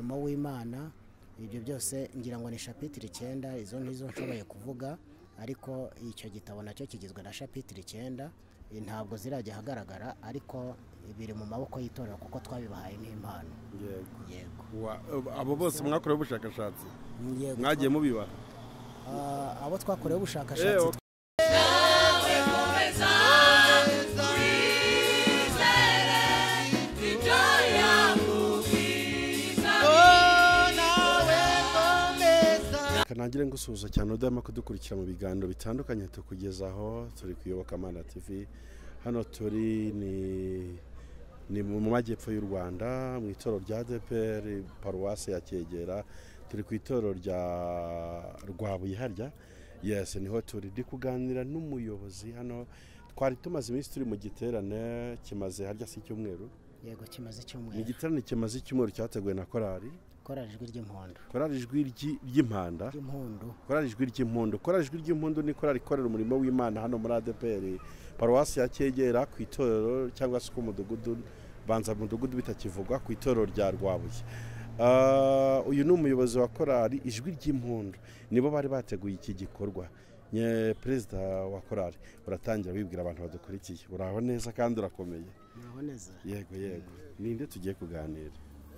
imana ibyo byose ngira ngo ni shapitire icyenda izo ni zo nshoboye kuvuga ariko icyo gitabo nacyo kigizwe na shapitire icyenda Eh, ntabwo zirajya ahagaragara ariko biri mu maboko y'itorero kuko twabibahaye nk'impano yego yego Wa- abo bose mwakorewe ubushakashatsi yego mwagiye mubibaha Ah, abo twakorewe Eh, ubushakashatsi ok. kanagire ngusuhuza cyane udahema kudukurikira mu biganiro bitandukanye tukugezaho turi ku iyobokamana tv hano turi ni ni mu majyepfo y'u rwanda mu itorero rya dpr paruwasi ya cyegera turi ku itorero rya rwabuye harya yes niho turi ndi kuganira n'umuyobozi hano twari tumaze iminsi turi mu giterane kimaze harya si icyumweru yego kimaze ni icyumweru igiterane kimaze icyumweru cyateguwe na korali korari ijwi ry'impondo korali ijwi ry'i- ry'impanda ry'impundu korari ijwi ry'impundu korari ijwi ry'impundu ni korari ikorera umurimo w'imana hano muri adpr paruwasi ya cyegera ku itorero cyangwa se ku mudugudu banza mudugudu bitakivugwa ku itorero rya rwabuye Ah, uyu ni umuyobozi wa korari ijwi ry'impundu nibo bari bateguye iki gikorwa Nye perezida wa korari uratangira wibwira abantu badukurikiye uraho neza kandi urakomeye naboneza yego yego ninde tugiye kuganira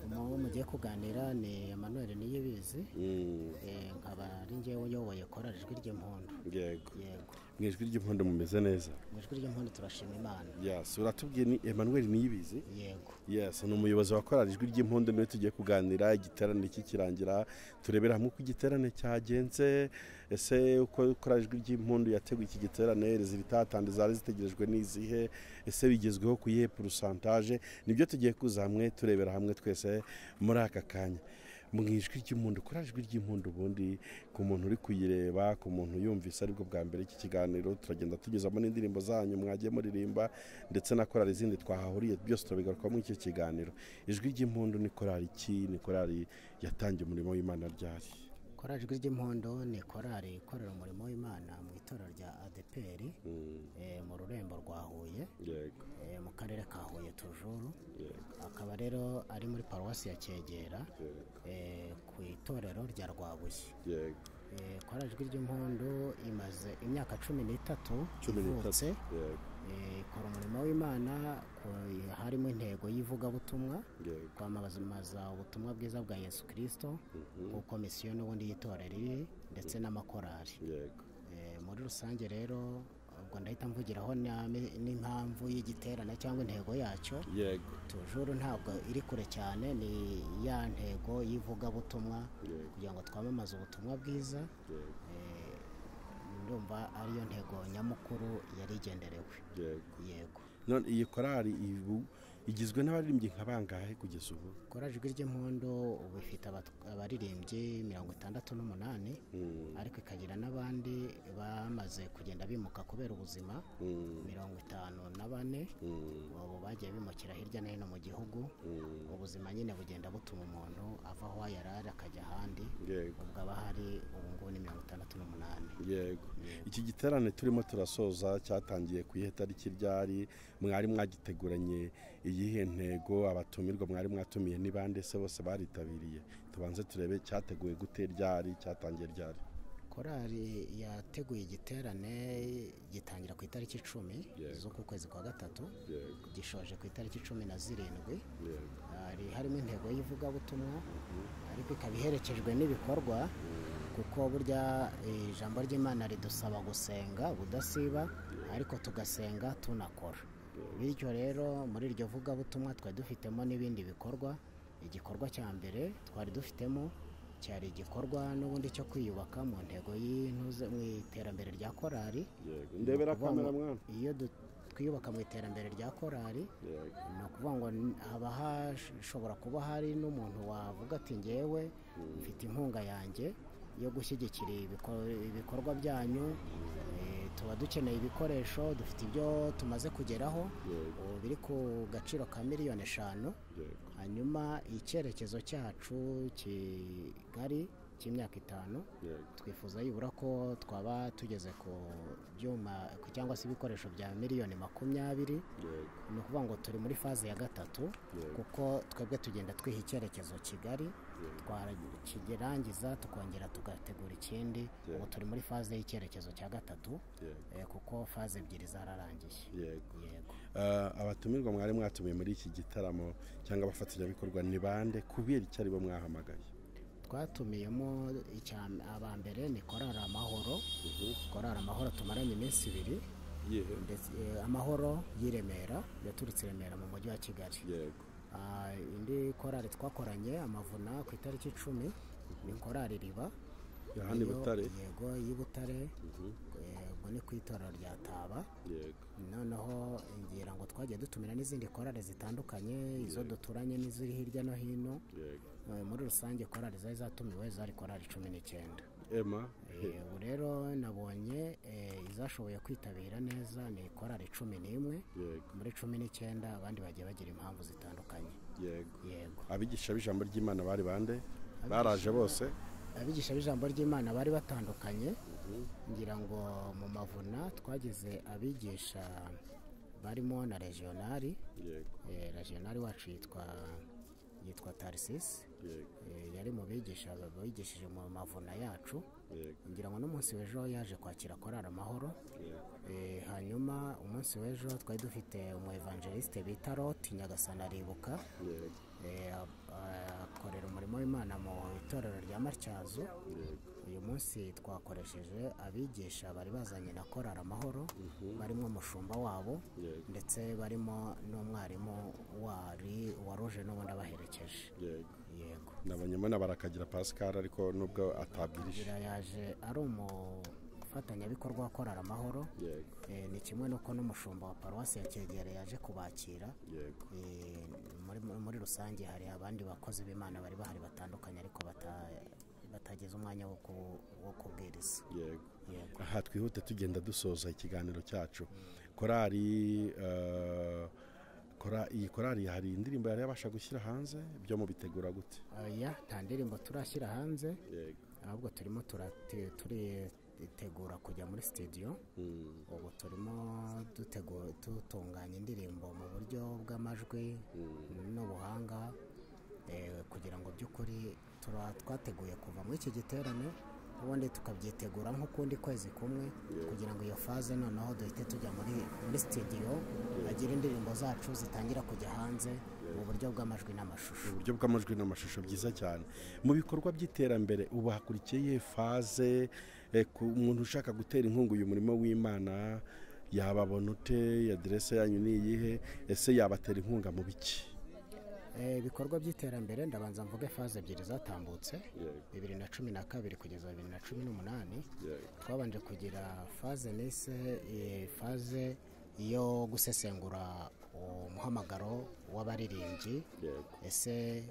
umuntu mugiye kuganira ni emmanuel niyibizi Mm, Eh, nkaba ari njyewe uyoboye korari ijwi ry'impundu yego yego mu ijwi ry'impundu mumeze neza mu ijwi ry'impundu turashima imana yasi uratubwiye ni emmanuel niyibizi yego yes ni umuyobozi wa korari ijwi ry'impundu niwe tugiye kuganira igiterane kikirangira turebera hamwe uko igiterane cyagenze ese uko korari ijwi ry'impundu yateguye iki giterane rezitatande zari zitegerejwe n'izihe ese bigezweho ku iyihe purusantaje nibyo tugiye kuza hamwe turebera hamwe twese muri aka kanya mu ijwi ry'impundu korari ijwi ry'impundu ubundi ku muntu uri kuyireba ku muntu yumvise aribwo bwa mbere iki kiganiro turagenda tugezamo n'indirimbo zanyu mwagiye muririmba ndetse na korari izindi twahahuriye byose turabigaruka muri icyo kiganiro ijwi ry'impundu ni korari iki ni korari yatangiye umurimo w'imana ryari korari ijwi ry'impundu ni korari ikorera umurimo w'imana mu itorero rya adeperi Mm, eh, mu rurembo rwa huye yego eh, mu karere ka huye tujuru yego akaba rero ari muri paruwasi ya cyegera yego eh, ku itorero rya rwabuye yego Eh, korari ijwi ry'impundu imaze imyaka cumi n'itatu cumi n'itatu ivutse yego eh, ikora umurimo w'imana ku- harimo intego y'ivugabutumwa yego kwamamaza ubutumwa bwiza bwa yesu kirisito mhm, ku komisiyo n'ubundi y'itorero iri ndetse n'amakorari yego Eh, muri rusange rero ubwo ndahita mvugiraho n'ame- n'impamvu y'igiterane cyangwa intego yacyo yego tujuru ntabwo iri kure cyane ni ya ntego y'ivugabutumwa yego kugira ngo twamamaze ubutumwa bwiza yego eh, ndumva ariyo ntego nyamukuru yari igenderewe yego yego none iyi korari ibu igizwe n'abaririmbyi nka bangahe kugeza ubu korari ijwi ry'impundu ubu ifite abat- abaririmbyi mirongo itandatu n'umunani Mm, ariko ikagira n'abandi bamaze kugenda bimuka kubera ubuzima mm, mirongo itanu na bane mm, ubu bagiye bimukira hirya no hino mu gihugu mm, ubuzima nyine bugenda butuma umuntu ava aho yari ari akajya ahandi yego ubwo aba hari ubu ngubu ni mirongo itandatu n'umunani yego iki giterane turimo turasoza cyatangiye ku ihe tariki ryari mwari mwagiteguranye iyihe ntego abatumirwa mwari mwatumiye ni bande se bose baritabiriye tubanze turebe cyateguwe gute ryari cyatangiye ryari korali yateguye igiterane gitangira ku itariki icumi Yego. z'uku kwezi kwa gatatu yego gishoje ku itariki cumi na zirindwi yego hari harimo intego y'ivugabutumwa ariko ikaba iherekejwe n'ibikorwa kuko burya eh, ijambo ry'imana ridusaba gusenga budasiba ariko tugasenga tunakora bityo rero muri iryo vugabutumwa twari dufitemo n'ibindi bikorwa igikorwa cya mbere twari dufitemo cyari igikorwa n'ubundi cyo kwiyubaka mu ntego y'intuze mu iterambere rya korari yego ndebera Ni ukuvuga ngo kamera mwana iyo du- twiyubaka mu iterambere rya korari yego ni ukuvuga ngo n- haba hashobora kuba hari n'umuntu wavuga ati ngewe mfite inkunga yanjye yo gushyigikira ibiko- ibikorwa byanyu eh, tuba dukeneye ibikoresho dufite ibyo tumaze kugeraho yego ubu biri ku gaciro ka miliyoni eshanu yego hanyuma icyerekezo cyacu kigali cy'imyaka itanu twifuza yibura ko twaba tugeze ku byuma ku- cyangwa se ibikoresho bya miliyoni makumyabiri ni ukuvuga ngo turi muri faze ya gatatu kuko twebwe tugenda twiha icyerekezo kigali twakirangiza tukongera tugategura ikindi Yego. ubu turi muri faze y'icyerekezo cya gatatu eh, kuko faze ebyiri zararangiye yego yego Ah, abatumirwa mwari mwatumiye muri iki gitaramo cyangwa abafatanyabikorwa ni bande kubera icyo ari bo mwahamagaye twatumiyemo icya- aba mbere ni korari amahoro korari amahoro tumaranye iminsi ibiri yego ndetse eh, amahoro y'i remera yaturitse i remera mu mujyi wa kigali yego Ah, indi korari twakoranye amavuna ku itariki icumi ni korari riba hano i Iyo- butare yego y'i butare eh, ubwo ni ku itorero rya taba yego noneho ngira ngo twagiye dutumira n'izindi korari zitandukanye izo duturanye n'iziri hirya no hino yego Eh, muri rusange korari zari zatumiwe zari korari cumi n'icyenda ema Eh, ubu rero nabonye eh, izashoboye kwitabira neza ni korari cumi n'imwe yego muri cumi n'icyenda abandi bagiye bagira impamvu zitandukanye yego yego abigisha b'ijambo ry'imana bari bande baraje bose abigisha b'ijambo ry'imana bari batandukanye ngira ngo mu mavuna twagize abigisha barimo na regionali yego Eh, regionali wacu yitwa yitwa tarisisi yego yari mu bigisha bigishije mu mavuna yacu yego ngira ngo n'umunsi w'ejo yaje kwakira korari amahoro yego Eh, hanyuma umunsi w'ejo twari dufite umu evangeliste bita roti nyagasana aribuka yego Eh, a- akorera umurimo w'imana mu itorero rya matyazo yego uyu munsi twakoresheje abigisha bari bazanye na korari amahoro barimo umushumba wabo Yego. ndetse barimo n'umwarimu wari waruje n'ubundi abaherekeje yego yego nabonyemo na barakagira pascal ariko nubwo atabwirije Gira yaje ari umufatanyabikorwa wa korari amahoro yego Eh, ni kimwe n'uko n'umushumba wa paruwasi ya kegere yaje kubakira yego Eh, muri, muri rusange hari abandi bakozi b'imana bari bahari batandukanye ariko bata- batagize umwanya wo ku- wo kubwiriza yego yego aha twihute tugenda dusoza ikiganiro cyacu korari eh, kora- iyi korari hari indirimbo yari yabasha gushyira hanze byo mubitegura gute oya nta ndirimbo turashyira hanze yego ahubwo turimo turate- turitegura kujya muri studio Mm, ubu turimo dutegu- dutunganya indirimbo mu buryo bw'amajwi n'ubuhanga eh, kugira ngo by'ukuri tura- twateguye kuva muri iki giterane ubundi tukabyitegura nk'ukundi kwezi kumwe kugira ngo iyo faze noneho duhite tujya muri muri sitidiyo bagire indirimbo zacu zitangira kujya hanze mu buryo bw'amajwi n'amashusho uburyo bw'amajwi n'amashusho byiza cyane mu bikorwa by'iterambere ubu hakurikiye faze eh, ku umuntu ushaka gutera inkunga uyu murimo w'imana yababona ute aderese yanyu ni iyihe ese yabatera inkunga mu biki Eh, ibikorwa by'iterambere ndabanza mvuge faze ebyiri zatambutse bibiri na cumi na kabiri kugeza bibiri na cumi n'umunani twabanje kugira faze nise eh, faze yo gusesengura umuhamagaro w'abaririmbyi yego ese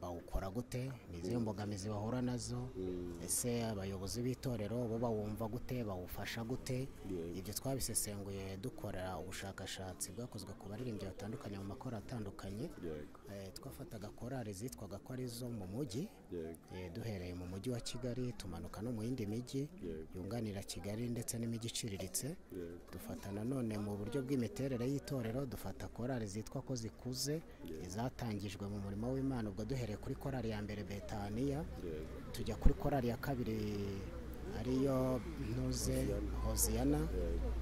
bawukora gute ni izihe mbogamizi bahura nazo ese abayobozi b'itorero bo bawumva gute bawufasha gute ibyo twabisesenguye dukorera ubushakashatsi bwakozwe ku baririmbyi batandukanye mu makoro atandukanye yego Eh, twafataga korali zitwaga ko ari izo mu mujyi yego Eh, duhereye mu mujyi wa kigali tumanuka no mu yindi mijyi Yego. yunganira kigali ndetse n'imijyi iciriritse yego dufata nanone mu buryo bw'imiterere y'itorero dufata korali zitwa ko zikuze izatangijwe mu murimo w'imana ubwo duhereye kuri korali ya mbere betaniya yego tujya kuri korali ya kabiri ariyo ntuze hoziyana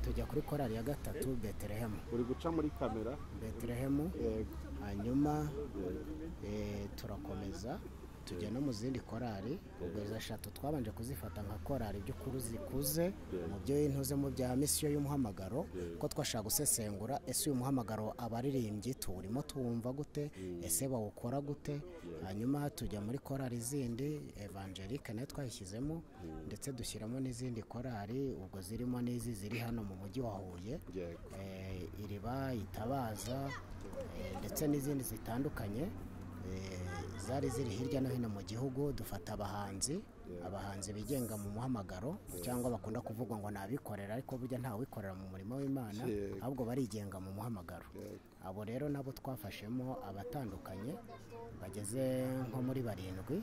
tujya kuri korali ya gatatu betelehemu uri guca muri kamera betelehemu yego hanyuma eh, turakomeza tujya no mu zindi korali ubwo izo eshatu twabanje kuzifata nka korali by'ukuri zikuze mu byo intuze mu bya misiyo y'umuhamagaro ko twashaka gusesengura ese uyu muhamagaro abaririmbyi tuwurimo tuwumva gute ese bawukora gute hanyuma tujya muri korali zindi evangelike nayo twayishyizemo ndetse dushyiramo n'izindi korali ubwo zirimo n'izi ziri hano mu mujyi wa huye yego eh, iriba itabaza eh, ndetse n'izindi zitandukanye eh, zari ziri hirya no hino mu gihugu dufata abahanzi abahanzi bigenga mu muhamagaro cyangwa bakunda kuvuga ngo ni abikorera ariko burya ntawikorera mu murimo w'imana Yego. ahubwo barigenga mu muhamagaro Yego. abo rero nabo twafashemo abatandukanye bageze nko muri barindwi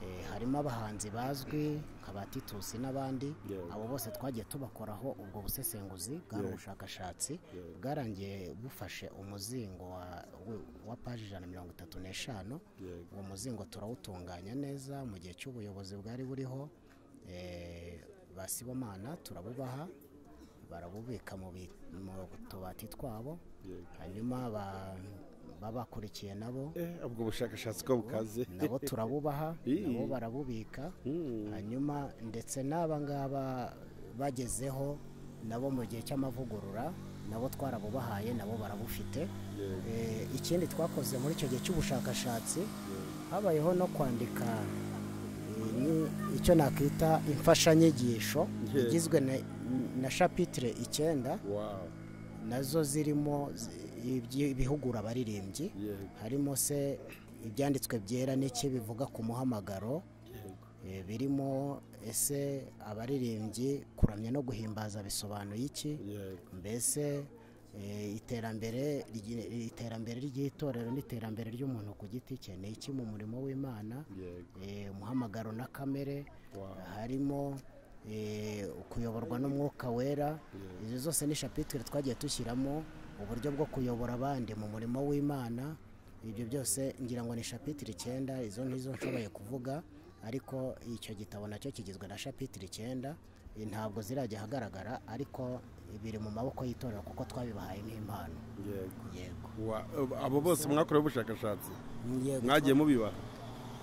Eh, harimo abahanzi bazwi nka ba titusi n'abandi Yego. abo bose twagiye tubakoraho ubwo busesenguzi bwari Yego. ubushakashatsi Yego. bwarangiye bufashe umuzingo wa, wa- wa paji ijana na mirongo itatu n'eshanu Yego. uwo muzingo turawutunganya neza mu gihe cy'ubuyobozi bwari buriho eh, ba sibomana turabubaha barabubika mu bi- mu tubati twabo Yego. hanyuma ba- babakurikiye nabo Eh, ubwo bushakashatsi ko bukaze nabo turabubaha Ii. nabo barabubika Mm. hanyuma ndetse n'aba ngaba bagezeho nabo mu gihe cy'amavugurura nabo twarabubahaye nabo barabufite Yego. Eh, ikindi twakoze muri icyo gihe cy'ubushakashatsi Yego. habayeho no kwandika eh, ni- icyo nakwita imfashanyigisho Yego. igizwe na- na shapitire icyenda Wow. nazo zirimo zi- ibyi- ibihugura abaririmbyi Yego. harimo se ibyanditswe byera n'iki bivuga ku muhamagaro Yego. eh, birimo ese abaririmbyi kuramya no guhimbaza bisobanuye iki Yego. mbese eh, iterambere ryi- iterambere ry'itorero n'iterambere ry'umuntu ku giti cye ni iki mu murimo w'imana Yego. eh, umuhamagaro na kamere Wow. harimo eh, kuyoborwa n'umwuka wera Yego. izo zose ni shapitire twagiye dushyiramo uburyo bwo kuyobora abandi mu murimo w'imana ibyo byose ngira ngo ni shapitire icyenda izo nizo nshoboye kuvuga ariko icyo gitabo nacyo kigizwe na shapitire icyenda Eh, ntabwo zirajya ahagaragara ariko biri mu maboko y'itorero kuko twabibahaye nk'impano Yego. yego Wa- abo bose mwakorewe ubushakashatsi yego mwagiye mubibaha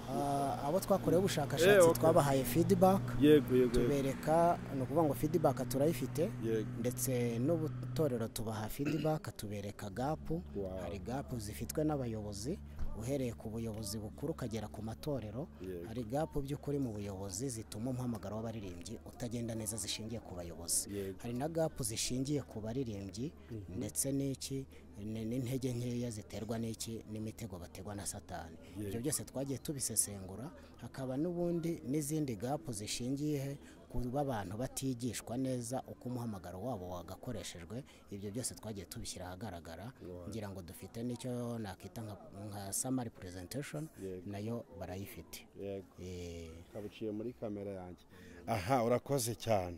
Ah, abo twakorewe ubushakashatsi Eh, okay. twabahaye feedback yego yego yego. tubereka ni ukuvuga ngo feedback turayifite yego ndetse n'ubutorero tubaha feedback tubereka gapu Wow. hari gapu zifitwe n'abayobozi uhereye ku buyobozi bukuru ukagera ku matorero Yego. hari gapu by'ukuri mu buyobozi zituma umuhamagaro w'abaririmbyi utagenda neza zishingiye ku bayobozi Yego. hari na gapu zishingiye ku baririmbyi ndetse n'iki ni- n'intege nkeya ziterwa n'iki n'imitego bategwa na satani ibyo byose twagiye tubisesengura hakaba n'ubundi n'izindi gapu zishingiye he? kuba abantu batigishwa neza uko umuhamagaro wabo wagakoreshejwe ibyo byose twagiye tubishyira ahagaragara ngira ngo dufite n'icyo nakita nka, nka summary presentation Yego. nayo barayifite yego Eh, kabuciye muri kamera yanjye aha urakoze cyane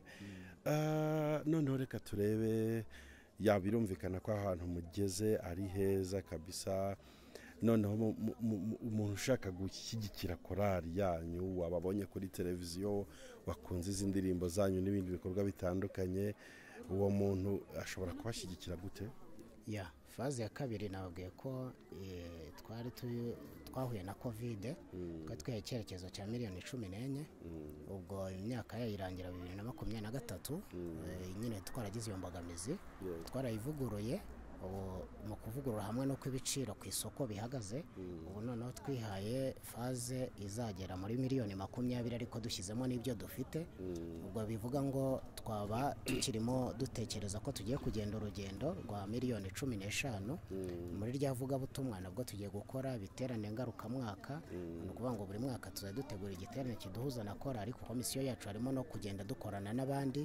Ah, noneho reka turebe yaba birumvikana ko ahantu mugeze ari heza kabisa noneho mu- mu- mu- umuntu ushaka gushyigikira korari yanyu wababonye kuri televiziyo wakunze izi ndirimbo zanyu n'ibindi bikorwa bitandukanye uwo muntu ashobora kubashyigikira gute ya faze ya kabiri nababwiye ko eh, twari tu- twahuye na kovide twari twihaye icyerekezo cya miliyoni cumi n'enye ubwo imyaka yayo irangira bibiri na makumyabiri na gatatu eh, nyine twaragize iyo mbogamizi Yego. twarayivuguruye ubu mu kuvugurura hamwe n'uko ibiciro ku isoko bihagaze ubu noneho twihaye faze izagera muri miliyoni makumyabiri ariko dushyizemo n'ibyo dufite ubwo bivuga ngo twaba tukirimo dutekereza ko tugiye kugenda urugendo rwa miliyoni cumi n'eshanu muri rya vugabutumwa nabwo tugiye gukora ibiterane ngarukamwaka ni ukuvuga ngo buri mwaka tuzajya dutegura igiterane kiduhuza na korali kuko misiyo yacu harimo no kugenda dukorana n'abandi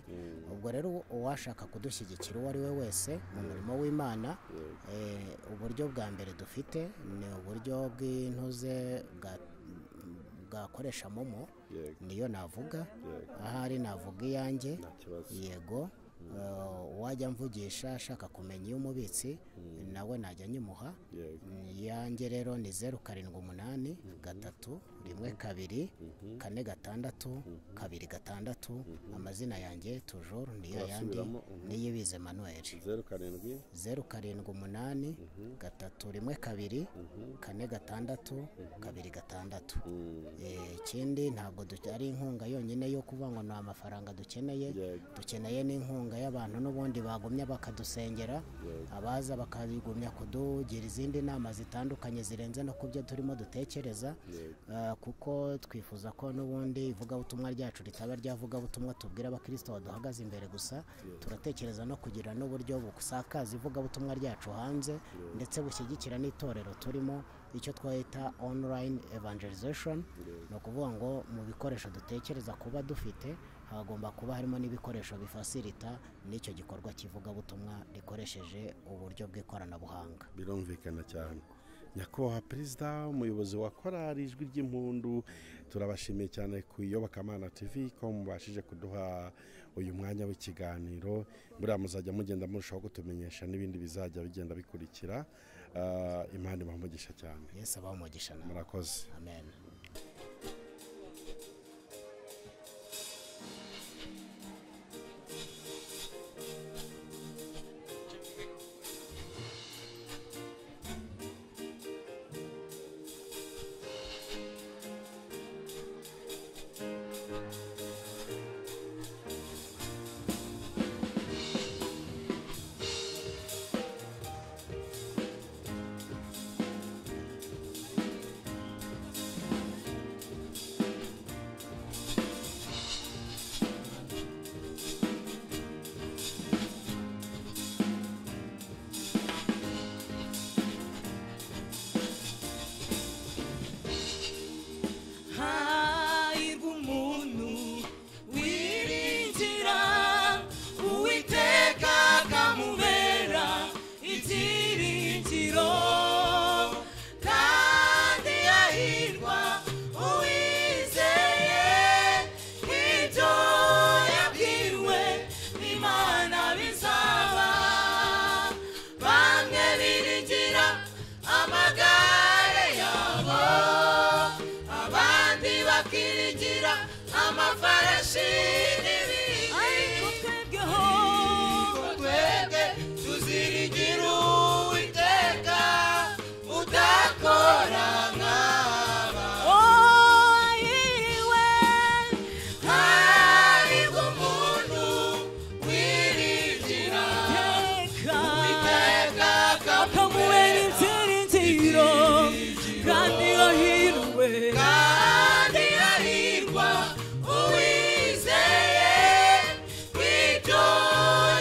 ubwo rero uwashaka kudushyigikira uwo ari we wese mu murimo w'imana eh, uburyo bwa mbere dufite ni uburyo bw'intuze bwa- bwakoresha momo yego niyo navuga yego ahari navuga iyanjye nta kibazo yego eh, wajya mvugisha ashaka kumenya iyo umubitsi nawe najya nyimuha yego iyanjye rero ni zeru karindwi umunani gatatu rimwe kabiri kane gatandatu kabiri gatandatu amazina yanjye tujuru niyo yandi Turasubiramo, mhm. niyibize manuel zeru karindwi zeru karindwi umunani gatatu rimwe kabiri kane gatandatu kabiri gatandatu Eh, ikindi ntabwo duke- ari inkunga yonyine yo kuvuga ngo ni amafaranga dukeneye Yego. dukeneye n'inkunga y'abantu n'ubundi bagumya bakadusengera abaza bakagumya kudugira izindi nama zitandukanye zirenze no ku byo turimo dutekereza Eh, kuko twifuza ko n'ubundi ivugabutumwa ryacu ritaba ryavugabutumwa tubwira abakristo baduhagaze imbere gusa turatekereza no kugira n'uburyo busakaza ivugabutumwa ryacu hanze ndetse bushyigikira n'itorero turimo icyo twahita online evangelization ni ukuvuga ngo mu bikoresho dutekereza kuba dufite hagomba kuba harimo n'ibikoresho bifasirita n'icyo gikorwa kivugabutumwa rikoresheje uburyo bw'ikoranabuhanga birumvikana cyane nyakubahwa perezida umuyobozi wa korari ijwi ry'impundu turabashimiye cyane ku iyobokamana tv ko mubashije kuduha uyu mwanya w'ikiganiro buriya muzajya mugenda murushaho kutumenyesha n'ibindi bizajya bigenda bikurikira Ah, imana ibaha umugisha cyane yesu abaho umugisha nawe murakoze amen hahirwa umuntu wiringira uwiteka akamubera ibyiringiro kandi yahirwa uwizeye ibyo yabwiwe n'imana bizaba bamwe biringira amagare yabo abandi bakirigira amafarashi n'ibindi ariko twebweho twebwe tuzirigira uwiteka udakora nk'aba yiriwe hariho umuntu wiringira uwiteka akamubera ibyiringiro kandi yahirwe kandi yahirwa uwizeye ibyo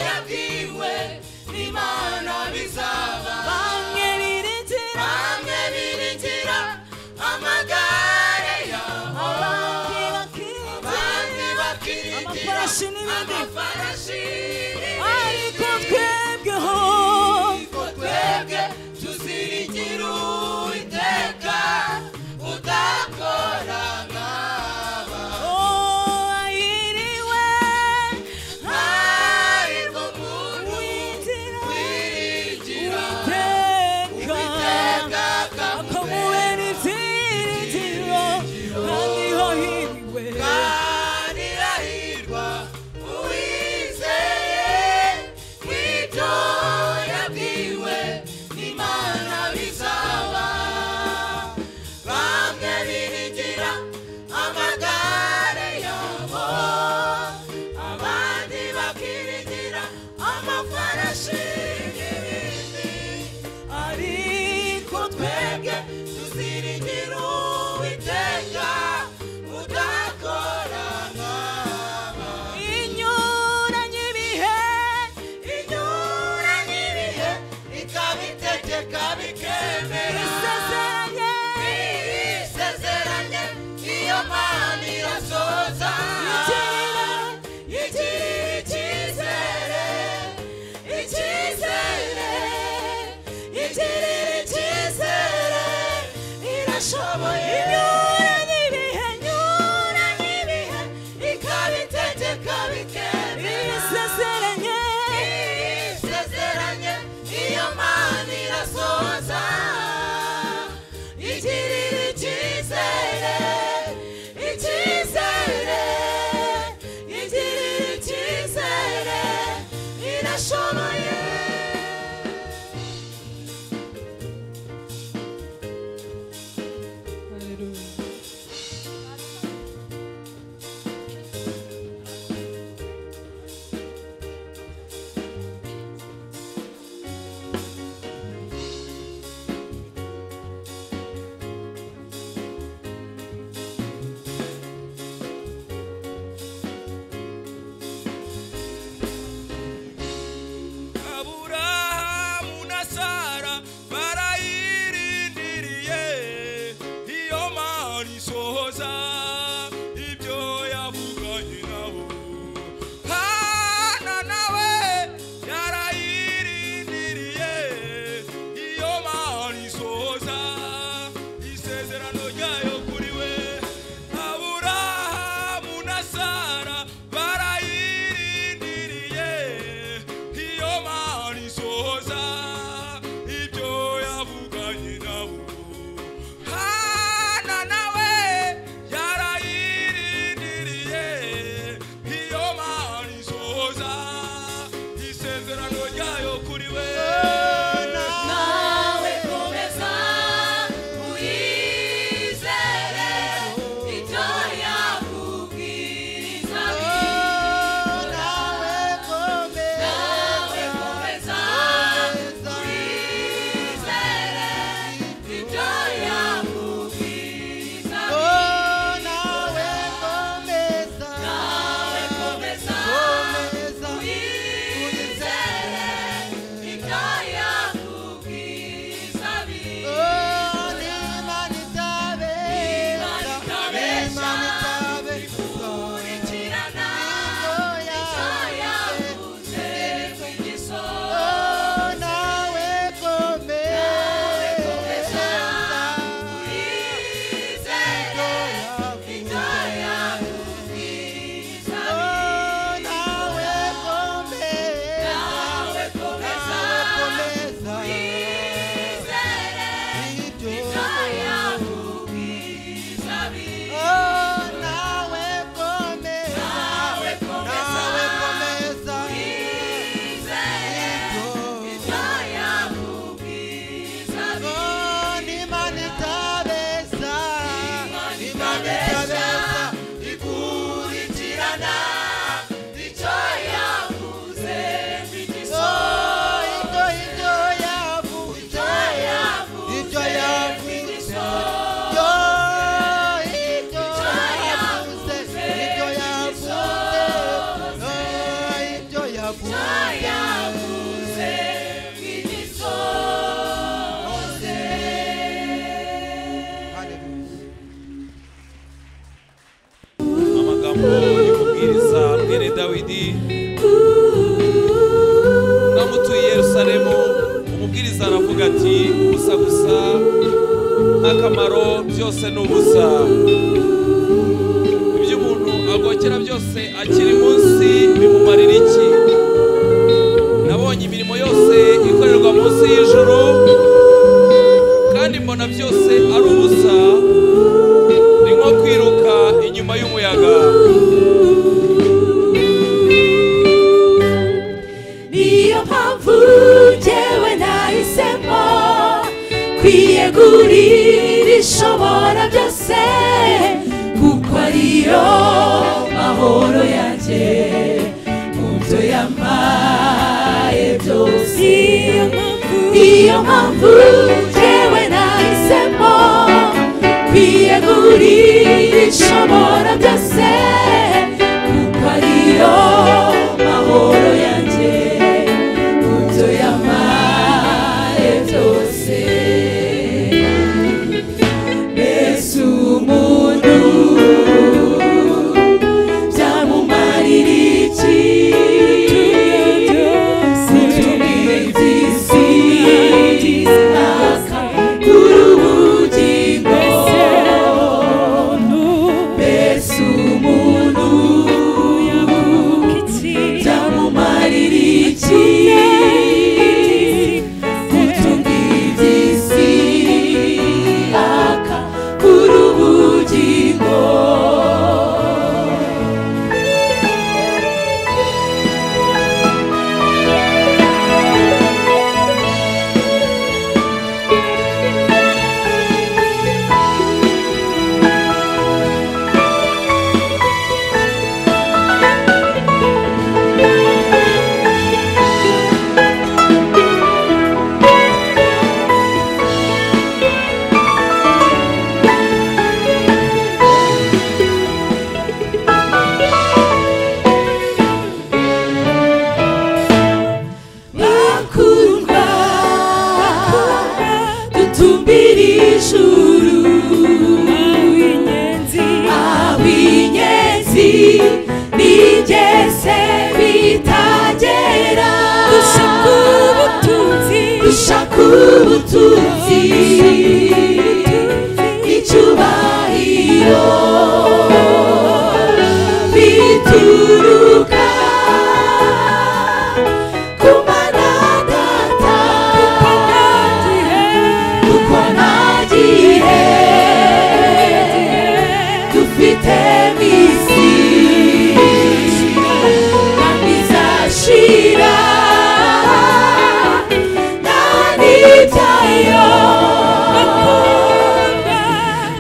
yabwiwe n'imana bizaba bamwe biringira bamwe biringira amagare yabo abandi bakiringira amafarashi n'ibindi. amafarashi ariko n'ibindi. twebweho Ariko twebwe tuzirigira uwiteka udakora nk'aba ayiriwe hahirwa umuntu wiringira uwiteka uwiteka akamubera akamubera ibyiringiro kandi yohiriwe kandi ahirwa uwizeye ibyo yabwiwe n'imana bizaba bamwe biringira amagare yabo abandi bakiringira amafarashi n'ibindi ariko twebwe tuziringira uwiteka udakora nk'aba inyuranye ibihe inyuranye ibihe ikabitegeka bikemera isezeranye isezeranye iyo mana irasoza igirira icyizere icyizere igirira icyizere irashoboye inyuranye ibihe inyuranye ibihe ikabitegeka bikemera isezeranye isezeranye iyo mana irasoza igirira icyizere icyizere igirira icyizere irashoboye uri kubwiriza mwene dawidi namutuye i yerusalemu umubwiriza aravuga ati ubusa gusa n'akamaro byose ni ubusa ibyo umuntu agokera byose akiri munsi bimumarira iki nabonye imirimo yose ikorerwa munsi y'ijoro kandi mbona byose ari ubusa ni nko kwiruka inyuma y'umuyaga niyo mpamvu jyewe nahisemo kwiyegurira ishobora byose kuko ariyo mahoro yanjye mu byo yamaye byose niyo mpamvu jyewe nahisemo kwiyegurira ishobora byose kuko ariyo mahoro yanjye mu byo yamaye byose mbese umuntu byamumarira iki mbese umuntu byamumarira iki kutumbidisi aka kuri ubugingo bakundwa dutumbira ijuru ab'inyenzi bigeze bitagera gushaka ubutunzi icyubahiro bituruka ku mana data kuko nta gihe dufite misi kandi izashira nta n'ibyayo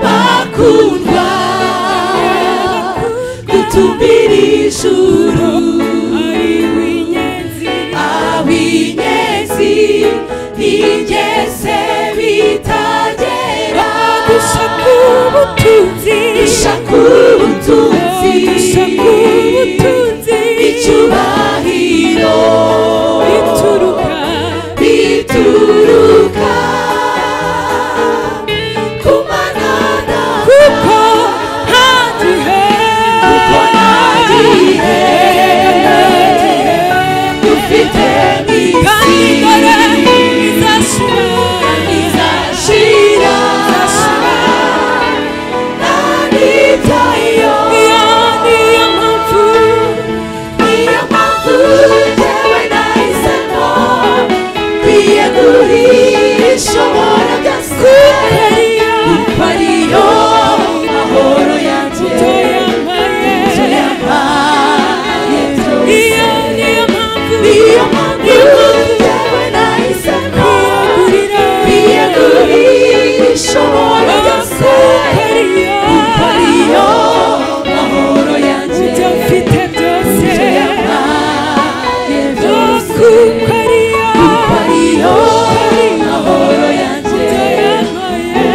bakundwa gutumbira ijuru ab'inyenzi ntigeze bitagera gushaka ubutunzi icyubahiro bituruka ku mana data kuko nta gihe dufite misi izashira nta n'ibyayo niyo mpamvu jyewe nahisemo kwiyegurisha ubona byose kuko ariyo mahoro yanjye ibyo yampaye byose niyo mpamvu jyewe nahisemo kwiyegurisha ubona byose kuko ariyo mahoro yanjye ibyo yampaye byose kuko ariyo mahoro yanjye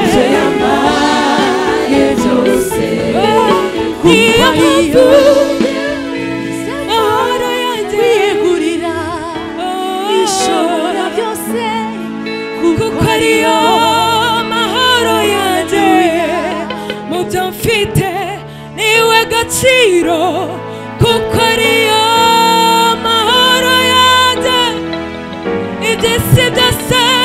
ibyo yambaye byose kuko ariyo kwiyegurira ishobora byose kuko ariyo mahoro yanjye mu byo mfite niwe gaciro kuko ariyo mahoro yanjye iby'isi byose